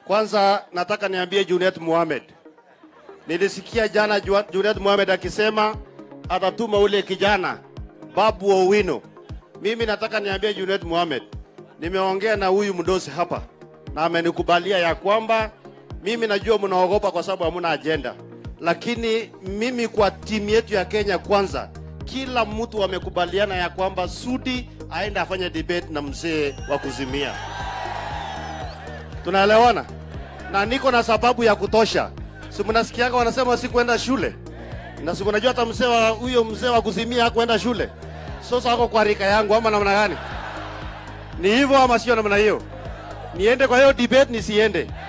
Kwanza nataka niambie Juliet Mohamed, nilisikia jana Ju- Juliet Mohamed akisema atatuma ule kijana Babu Owino. Mimi nataka niambie Juliet Mohamed, nimeongea na huyu mdosi hapa na amenikubalia ya kwamba mimi najua mnaogopa kwa sababu hamuna ajenda, lakini mimi kwa timu yetu ya Kenya Kwanza, kila mtu amekubaliana ya kwamba Sudi aende afanye debate na mzee wa kuzimia. Tunaelewana? Na niko na sababu ya kutosha. Si mnasikiaga wanasema si kwenda shule, na si mnajua hata mzee wa huyo mzee wa kuzimia hakwenda shule. Sasa ako kwa rika yangu ama namna gani? Ni hivyo ama sio namna hiyo? Niende kwa hiyo debate nisiende?